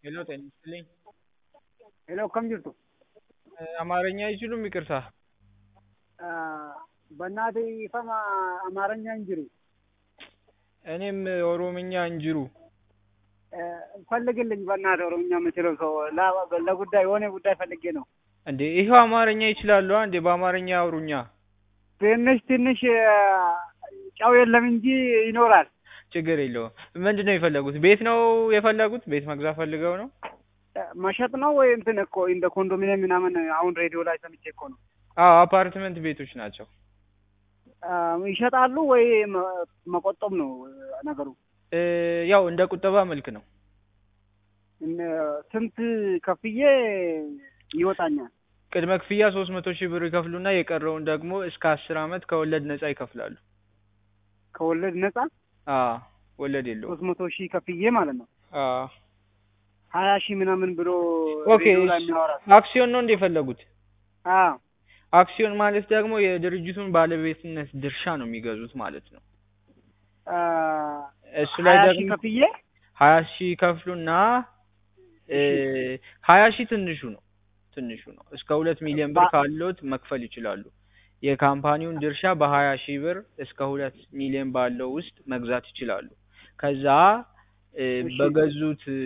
ሄሎ ጤና ይስጥልኝ። ሄሎ akkam jirtu? አማርኛ አይችሉም? ይቅርታ። በእናትህ ይፈማ አማርኛ እንጅሩ እኔም ኦሮምኛ እንጅሩ ፈልግልኝ በእናትህ ኦሮምኛ የምችለው ሰው ላ- ለጉዳይ የሆነ ጉዳይ ፈልጌ ነው። እንዴ ይኸው አማርኛ ይችላሉ እንዴ? በአማርኛ አውሩኛ። ትንሽ ትንሽ ጨው የለም እንጂ ይኖራል። ችግር የለውም። ምንድን ነው የፈለጉት? ቤት ነው የፈለጉት? ቤት መግዛት ፈልገው ነው? መሸጥ ነው ወይ እንትን እኮ እንደ ኮንዶሚኒየም ምናምን አሁን ሬዲዮ ላይ ሰምቼ እኮ ነው። አዎ አፓርትመንት ቤቶች ናቸው። ይሸጣሉ ወይ መ- መቆጠብ ነው ነገሩ? እ፣ ያው እንደ ቁጠባ መልክ ነው። እነ- ስንት ከፍዬ ይወጣኛል? ቅድመ ክፍያ ሶስት መቶ ሺህ ብር ይከፍሉና የቀረውን ደግሞ እስከ አስር አመት ከወለድ ነጻ ይከፍላሉ። ከወለድ ነፃ አዎ ወለድ የለውም። ሶስት መቶ ሺህ ከፍዬ ማለት ነው። አዎ ሀያ ሺህ ምናምን ብሎ ኦኬ። ሬዲዮ ላይ የሚያወራ አክሲዮን ነው እንደ የፈለጉት? አዎ አክሲዮን ማለት ደግሞ የድርጅቱን ባለቤትነት ድርሻ ነው የሚገዙት ማለት ነው። አ፣ እሱ ላይ ሀያ ሺህ ደግሞ ከፍዬ ሀያ ሺህ ይከፍሉና እ፣ ሀያ ሺህ ትንሹ ነው ትንሹ ነው። እስከ ሁለት ሚሊዮን ብር ባ- ካሎት መክፈል ይችላሉ። የካምፓኒውን ድርሻ በሀያ ሺህ ብር እስከ ሁለት ሚሊዮን ባለው ውስጥ መግዛት ይችላሉ። ከዛ እ፣ እሺ። በገዙት እ፣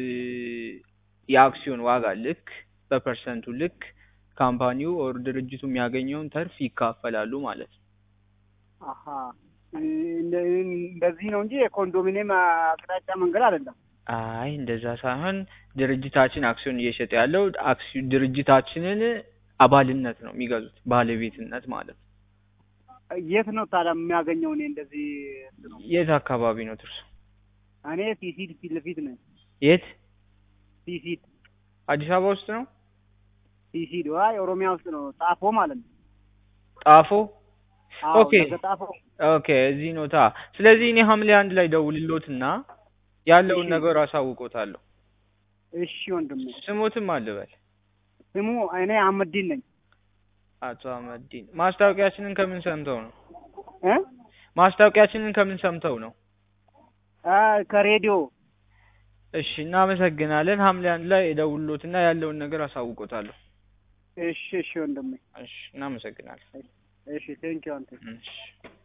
የአክሲዮን ዋጋ ልክ በፐርሰንቱ ልክ ካምፓኒው ኦር ድርጅቱ የሚያገኘውን ተርፍ ይካፈላሉ ማለት ነው። አሀ እንደ- እንደዚህ ነው እንጂ የኮንዶሚኒየም አቅጣጫ መንገድ አይደለም። አይ እንደዛ ሳይሆን ድርጅታችን አክሲዮን እየሸጠ ያለው አክሲዮ ድርጅታችንን አባልነት ነው የሚገዙት ባለቤትነት ማለት ነው። የት ነው ታዲያ የሚያገኘው? እኔ እንደዚህ እንትኑ የት አካባቢ ነው ትርሱ? እኔ ሲሲድ ፊት ለፊት ነኝ። የት ሲሲድ አዲስ አበባ ውስጥ ነው? ሲሲድ ዋይ ኦሮሚያ ውስጥ ነው። ጣፎ ማለት ነው። ጣፎ አዎ ኦኬ። ለገጣፎ ኦኬ እዚህ ነው ታ ስለዚህ እኔ ሐምሌ አንድ ላይ ደውልሎትና ያለውን እሺ። ነገር አሳውቆታለሁ። እሺ ወንድሜ። ስሞትም አልበል ስሙ እኔ አህመዲን ነኝ አቶ አህመዲን ማስታወቂያችንን ከምን ሰምተው ነው? እ ማስታወቂያችንን ከምን ሰምተው ነው? አ ከሬዲዮ እሺ እናመሰግናለን። ሐምሌ አንድ ላይ ደውልሎትና ያለውን ነገር አሳውቆታለሁ። እሺ እሺ ወንድሜ እሺ እናመሰግናለን። እሺ ቴንኪው አንተ እሺ